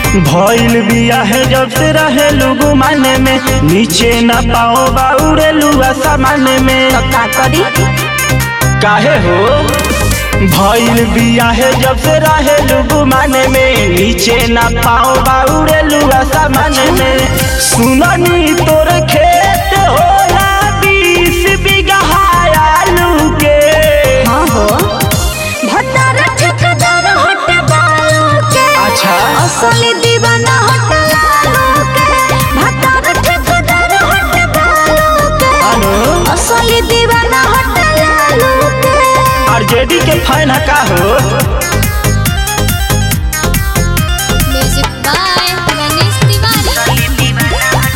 भइल बिया है जब से रहे लुगु माने में नीचे न पाओ बाउरे लुआ सामाने में तो का करी काहे हो भइल बिया है जब से रहे लुगु माने में नीचे न पाओ बाउरे लुआ सामाने में सुननी तोर खेत होला बीस बीघा आलू के हाँ हो भतार ठेकेदार हट बालू के अच्छा असली दीवाना हट लालू के भतार ठेकेदार हट बालू के अनु असली दीवाना हट लालू के आरजेडी के फैन का हो म्यूजिक बाय गणेश तिवारी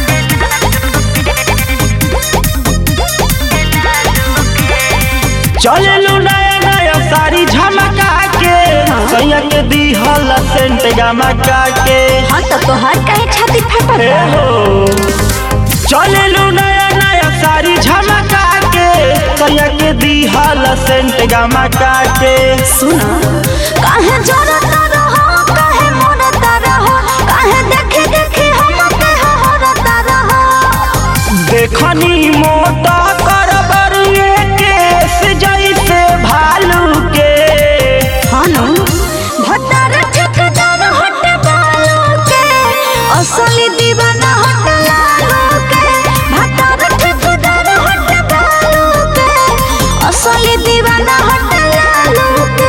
चललू नया नया साड़ी झमका के सैया के दीहल सेंट गमका के हाँ तो तोहर कहे छाती फटल हे हो चललू नया नया साड़ी झमका के सैया के दीहल सेंट गमका के सुना काहे जरता रहो काहे मरता रहो काहे देखे देखे हम पे हरता रहो देखनी मोटा करबर केस जैसे भालू के हानो भतार ठेकेदार हट बालू के असली दीवाना हट लालू के भतार ठेकेदार हट बालू के असली दीवाना हट लालू के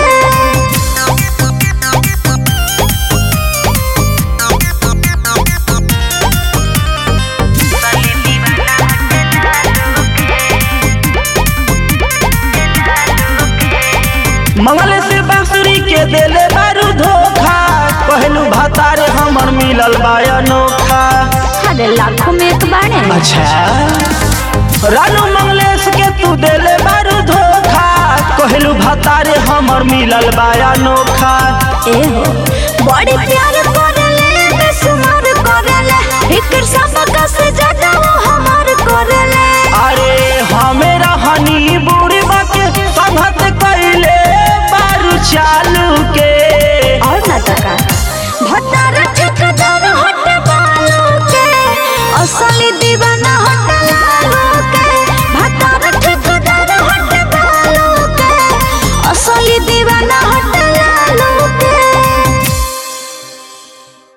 मंगल से बांसुरी के देले बारू धोखा कहलू भतारे हमर मिलल बा अनोखा अरे लाखों में एक बाणे अच्छा रानू मंगलेश के तू देले बारू धोखा कहलू भतारे हमर मिलल बा अनोखा ए हो बड़ी प्यार करेले बेसुमार करेले फिकर सब का से ज्यादा वो हमार करेले अरे हमें रहनी बुढ़